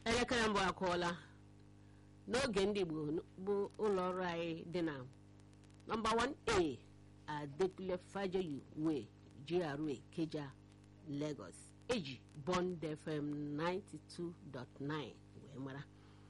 elekere mbụ akụọla n'oge ndị Igbo bụ ụlọ ọrụ anyị dị na nọmba 1A Adekunle Fajoyi Way GRA Keja Lagos eji Bond FM 92.9 wee mara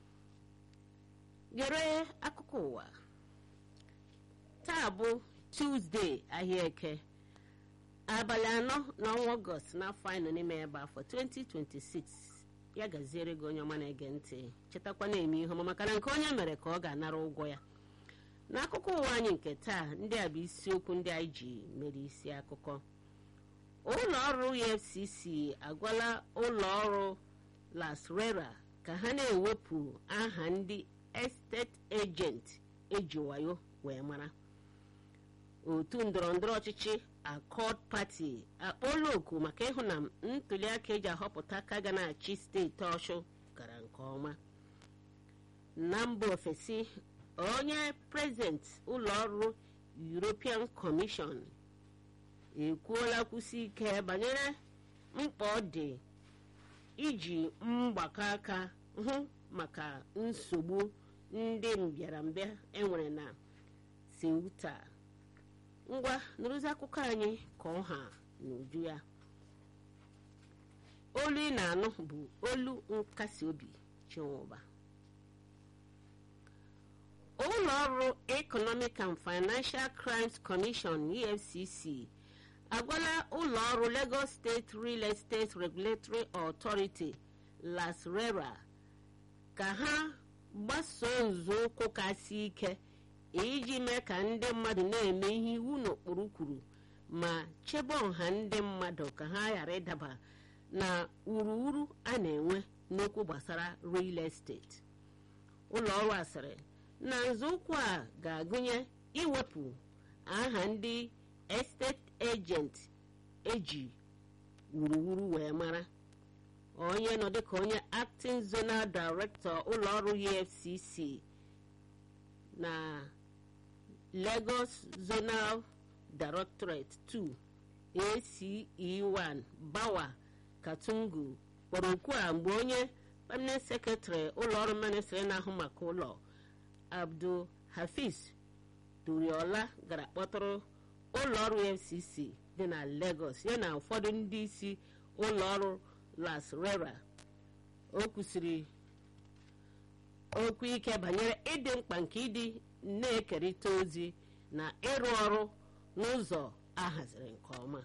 gere akụkọ ụwa taa bụ Tuesday ahịa eke abalị anọ n'ọnwa ọgọst n'afọ anyị nọ n'ime ebe afọ 2026 ya gaziere gị onye ọma na-ege ntị chetakwa na-eme ihe ọma maka na nke onye mere ka ọ ga-anara ụgwọ ya n'akụkọ ụwa anyị nke taa ndị a bụ isiokwu ndị anyị ji mere isi akụkọ ụlọ ọrụ EFCC agwala ụlọ ọrụ Lasrera ka ha na-ewepụ aha ndị estate agent eji wayo wee mara otu ndọrọndọrọ ọchịchị Accord Party akpọọla oku maka ịhụ na ntụliaka eji ahọpụta aka ga na-achị steeti Ọshụ gara nke ọma na mba ofesi onye prezident ụlọ ọrụ European Commission ekwuola kwụsị ike banyere mkpa ọ dị iji mgbakọ aka hụ maka nsogbu ndị mbịarambịa enwere na Ceuta ngwa nụrụzi akụkọ anyị ka ọha n'uju ya olu ị na-anụ bụ olu nkasi obi Chinwụba ụlọ ọrụ Economic and Financial Crimes Commission EFCC agwala ụlọ ọrụ Lagos State Real Estate Regulatory Authority LASRERA ka ha gbasoo nzọụkwụ kasị ike iji mee ka ndị mmadụ na-eme ihe iwu n'okpuru kwuru ma chebe ọha ndị mmadụ ka ha ghara ịdaba na urughuru a na-enwe n'okwu gbasara real estate ụlọ ọrụ asịrị na nzọụkwụ a ga-agụnye iwepụ aha ndị estate agent eji wuruwuru wee mara onye nọ dịka onye acting zonal director ụlọ ọrụ EFCC na Lagos Zonal Directorate 2 ACE1 Bawa Katungu kpọrọ okwu a mgbe onye permanent secretary ụlọọrụ ministry na-ahụ maka ụlọ Abdul Hafiz Duriola gara kpọtụrụ ụlọọrụ FCC dị na Lagos ya na ụfọdụ ndị isi ụlọọrụ Lasrera o kwusiri okwu ike banyere ịdị mkpa nke ịdị na-ekerịta ozi na ịrụ ọrụ n'ụzọ ahaziri nke ọma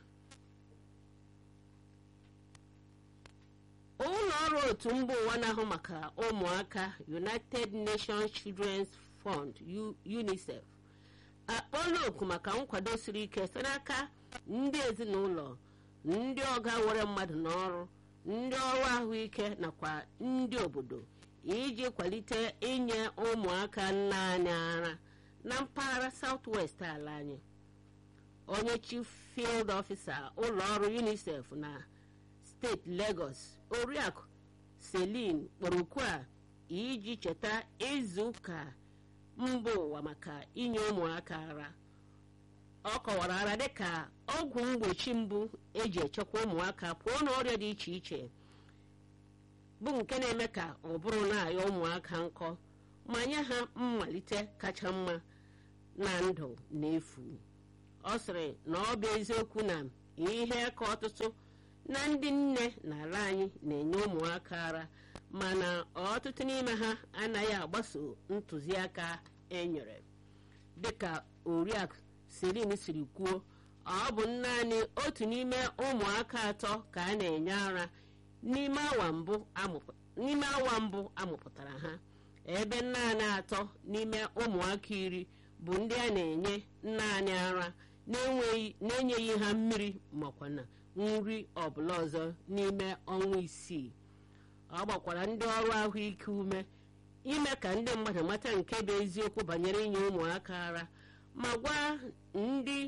ụlọ ọrụ otu mba ụwa na-ahụ maka ụmụaka United Nations Children's Fund UNICEF akpọọla oku maka nkwado siri ike site n'aka ndị ezinụlọ ndị ọga were mmadụ n'ọrụ ndị ọrụ ahụike nakwa ndị obodo iji kwalite inye ụmụaka naanị ara na mpaghara South-West ala anyị onye chief field officer ụlọ ọrụ UNICEF na steeti Lagos oriakụ Celine kpọrọ okwu a iji cheta izu ụka mba ụwa maka inye ụmụaka ara ọ kọwara ara dịka ọgwụ mgbochi mbụ eji echekwa ụmụaka pụọ n'ọrịa dị iche iche bụ nke na-eme ka ọ bụrụ na-ayọ ụmụaka nkọ ma nye ha mmalite kacha mma na ndụ n'efu ọ sịrị na ọ bụ eziokwu na ihe ka ọtụtụ na ndị nne n'ala anyị na-enye ụmụaka ara mana ọtụtụ n'ime ha anaghị agbaso ntụziaka enyere dịka oriakụ Celine siri kwuo ọ bụ naanị otu n'ime ụmụaka atọ ka a na-enye ara n'ime awa mbụ amụpụtara ha ebe naanị atọ n'ime ụmụaka iri bụ ndị a na-enye naanị ara na-enyeghị ha mmiri makwa na nri ọbụla ọzọ n'ime ọnwa isii ọ gbakwara ndị ọrụ ahụike ume ime ka ndị mmadụ mata nke bụ eziokwu banyere inye ụmụaka ara ma gwa ndị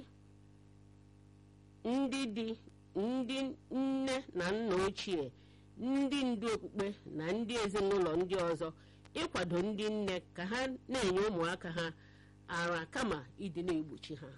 ndị dị ndị nne na nna ochie ndị ndu okpukpe na ndị ezinụlọ ndị ọzọ ịkwado ndị nne ka ha na-enye ụmụaka ha ara kama ịdị na-egbochi ha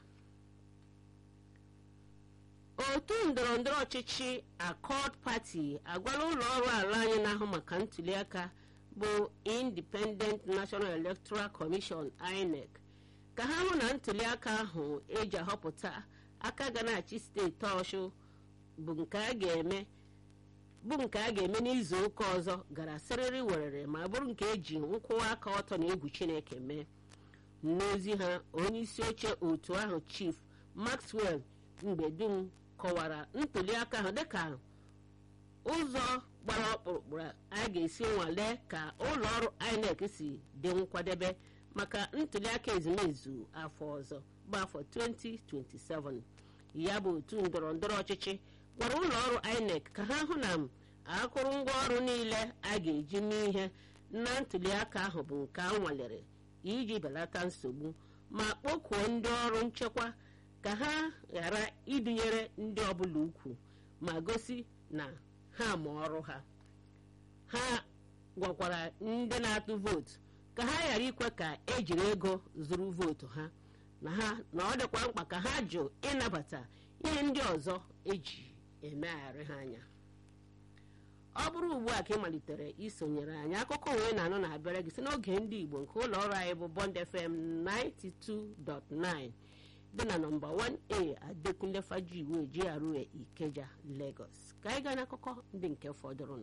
otu ndọrọndọrọ ọchịchị Accord Party agwala ụlọ ọrụ ala anyị na-ahụ maka ntuliaka bụ independent national electoral commission inec ka ha hụ na ntuliaka ahụ eji ahọpụta aka ga na-achị steeti ọshụ bụ nke a ga-eme bụ nke a ga-eme n'izu ụka ọzọ gara sịrịrị werere ma bụrụ nke eji nkwụwa aka ọtọ na egwu chineke mee n'ozi ha onye isi oche otu ahụ chief maxwell mgbe dum kọwara ntuliaka ahụ dịka ụzọ gbara ọkpụrụkpụ a ga-esi nwalee ka ụlọ ọrụ inec si dị nkwadebe maka ntuliaka ezumezu afọ ọzọ bụ afọ 2027 ya bụ otu ndọrọ ndọrọ ọchịchị gwara ụlọ ọrụ inec ka ha hụ na akụrụngwa ọrụ niile a ga-eji mee ihe na ntuliaka ahụ bụ nke a nwalere iji belata nsogbu ma kpọkuo ndị ọrụ nchekwa ka ha ghara ịdụnyere ndị ọbụla ukwu ma gosi na ha ma ọrụ ha ha gwakwara ndị na-atụ vootu ka ha ghara ikwe ka ejiri ego zụrụ vootu ha na ha na ọ dịkwa mkpa ka ha jụ ịnabata ihe ndị ọzọ eji emegharị ha anya ọ bụrụ ugbu a ka ị malitere isonyere anyị akụkọ wee na-anụ na-abịara gị si n'oge ndị igbo nke ụlọ ọrụ anyị bụ bond fm 92.9 dị na nọmba 1a adekunle fajiwe GRA ikeja lagos ka anyị gaa n'akụkọ ndị nke fọdụrụnụ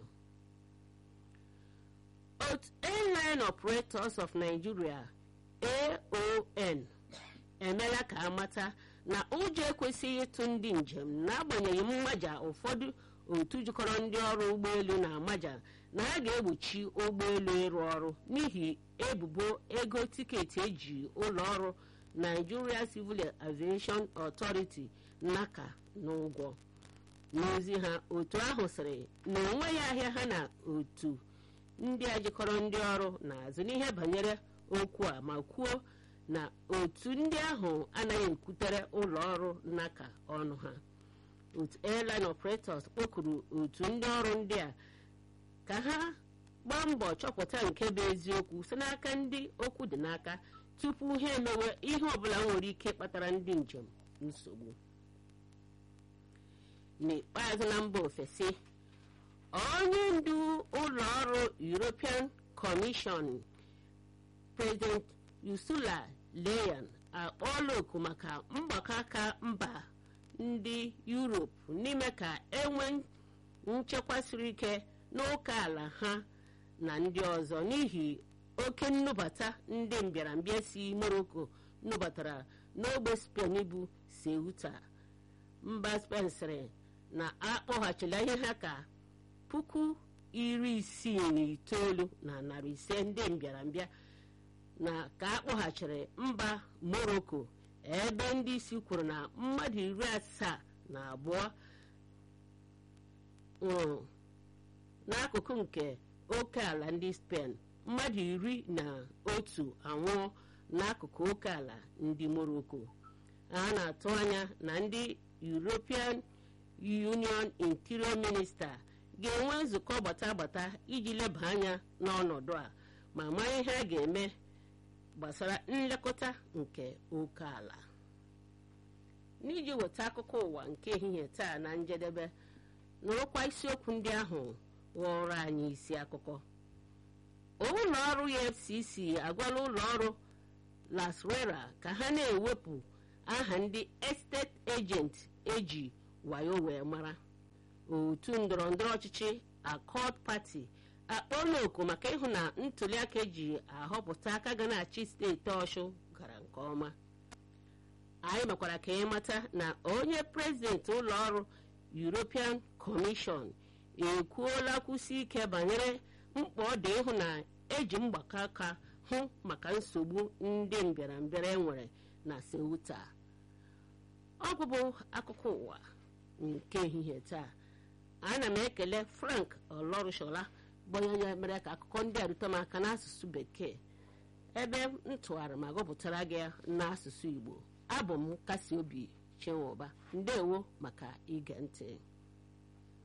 otu airline operators of nigeria aon emeela ka amata na ụjọ ekwesịghị ịtụ ndị njem n'agbanyeghị mmaja ụfọdụ otu jikọrọ ndị ọrụ ụgbọelu na amaja na ha ga-egbochi ụgbọelu ịrụ ọrụ n'ihi ebubo ego tiketi eji ụlọ ọrụ nigeria civil aviation authority naka n'ụgwọ n'ozi ha otu ahụ sịrị na onweghị ahịa ha na otu ndị a jikọrọ ndị ọrụ na-azụ n'ihe banyere okwu a ma kwuo na otu ndị ahụ anaghị ekwutere ụlọ ọrụ naka ọnụ ha otu airline operators kpọkuru otu ndị ọrụ ndị a ka ha gbaa mbọ chọpụta nke bụ eziokwu si n'aka ndị okwu dị n'aka tupu ha emewe ihe ọbụla nwere ike kpatara ndị njem nsogbu n'ikpeazụ na mba ofesi onye ndu ụlọ ọrụ european commission president ursula leyen akpọọla oku maka mgbakọ aka mba ndị yuropu n'ime ka enwe nchekwa siri ike n'ụka ala ha na ndị ọzọ n'ihi oke nnubata ndị mbịarambịa si morocco nubatara n'ogbe spen bụ ceuta mba spen sịrị na akpọghachila ihe ha ka puku iri isii na itoolu na narị ise ndị mbịarambịa na ka akpọghachiri mba morocco ebe ndị isi kwuru na mmadụ iri asaa na abụọ nwụrụ n'akụkụ nke oke ala ndị spen mmadụ iri na otu anwụọ n'akụkụ oke ala ndị morocco a na-atụ anya na ndị european union interior minister ga-enwe nzukọ gbata agbata iji leba anya n'ọnọdụ a ma mara ihe a ga-eme gbasara nlekọta nke oke ala n'iji weta akụkọ ụwa nke ehihie taa na njedebe nụrụkwa isiokwu ndị ahụ ghọrọ anyị isi akụkọ ụlọ ọrụ efcc agwala ụlọ ọrụ lasrera ka ha na-ewepụ aha ndị estate agent eji wayo wee mara otu ndọrọ ndọrọ ọchịchị accord party akpọọla oku maka ịhụ na ntuliaka eji ahọpụta aka ga na-achị steeti ọshụ gara nke ọma anyị mekwara ka anyị mata na onye prezidenti ụlọ ọrụ european commission ekwuola kwụsị ike banyere mkpa ọ dị ịhụ na eji mgbakọ aka hụ maka nsogbu ndị mbịarambịara enwere na ceuta ọ bụbụ akụkọ ụwa nke ehihie taa ana m ekele frank olorushola bụ onye ya mere ka akụkọ ndị a rute m aka n'asụsụ bekee ebe m tụgharị ma gụpụtara gị n'asụsụ igbo abụ m kasi obi chenwoba ndewo maka ige ntị